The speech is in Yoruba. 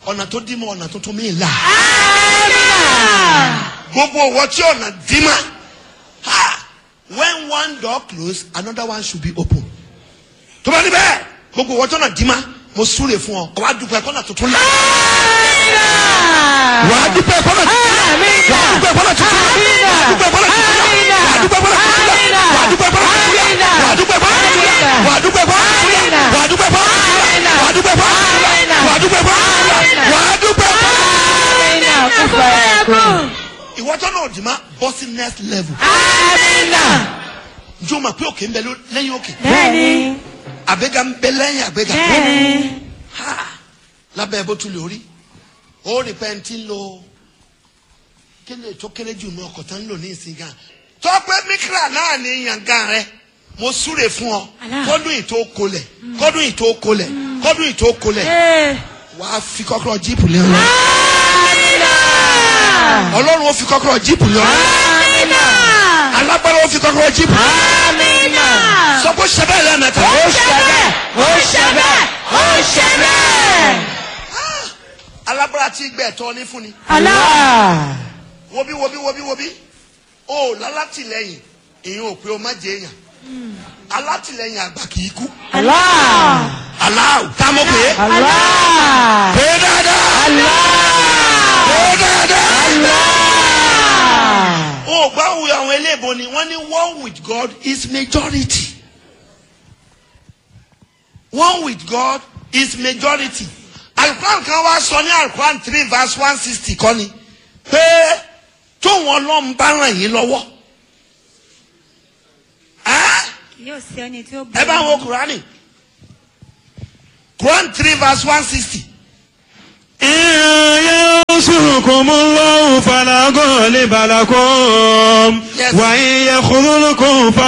ọ̀nà tó dí mọ́ ọ̀nà tuntun mi là gbogbo owó tí ọ̀nà dí mọ́ ha when one door close another one should be open tó bá ní bẹ́ẹ̀ gbogbo owó tí ọ̀nà dí mọ́ mo súre fún ọ wàá dúpẹ́ kọ́nà tuntun là wàá dúpẹ́ kọ́nà tuntun là wàá dúpẹ́ kọ́nà tuntun là wàá dúpẹ́ kọ́nà tuntun là wàá dúpẹ́ kọ́nà tuntun là wàá dúpẹ́ kọ́nà tuntun là wàá dúpẹ́ kọ́nà tuntun là wàá dúpẹ́ kọ́nà tuntun là wàá dúpẹ́ kọ́nà tuntun là wàá dúpẹ́ kọ́nà tuntun là wàá dúpẹ́ kọ́nà tuntun là wàá dúpẹ́ kọ́nà ìwọ tó náà dì má bọ́ sí next level njẹ́ o ma pé òkè ń bẹ ló- lẹ́yìn òkè Bẹ́ẹ̀ni. àgbéga ń bẹ lẹ́yìn àgbéga Bẹ́ẹ̀ni. ha lábẹ́ bó tún lè rí ó rí pé ntí ń lo kíni tó kéré jù ní ọkọ̀ tó ń lò ní ìsìn gan tọ́pẹ́ mikra náà ní yàngá rẹ mo súre fún ọ Allah. kọ́dún ìtó kolẹ̀ kọ́dún ìtó kolẹ̀ kọ́dún ìtó kolẹ̀ Ee. wàá fi kọ́kọ́rọ́ jíìpù lé ọ ọlọ́run ó fi kọ́kọ́rọ́ jíìpù lé ọ alágbára ó fi kọ́kọ́rọ́ jíìpù sọ pé ṣẹbẹ́ lẹ́mẹ̀ta Ó ṣe bẹ́ẹ̀. Ó ṣe bẹ́ẹ̀. Ó ṣe bẹ́ẹ̀. alágbára tí gbẹ̀ tọ́ ní fún ni Allah. wobi wobi wobi wobi o lálátìlẹ́yìn èyàn ò pé o má jẹ èyàn alátìlẹ́yìn àgbà kì í kú Allah. aláwù tá a mọ̀ pé Allah. pé dáadáa pé dáadáa o gbá wo àwọn eléèbó ni wọ́n ní one with God is majority one with God is majority alukuran kan wá sọ ní alukuran three verse one sixty kọ́ ni pé tóun ọlọ́run bá ràn yín lọ́wọ́ ẹ́ Yóò sí ẹni tí ó bọ̀. ẹ bá wo kurani Quran three verse one sixty. إن ينصركم الله فلا غالب لكم Yes. وإن يخذلكم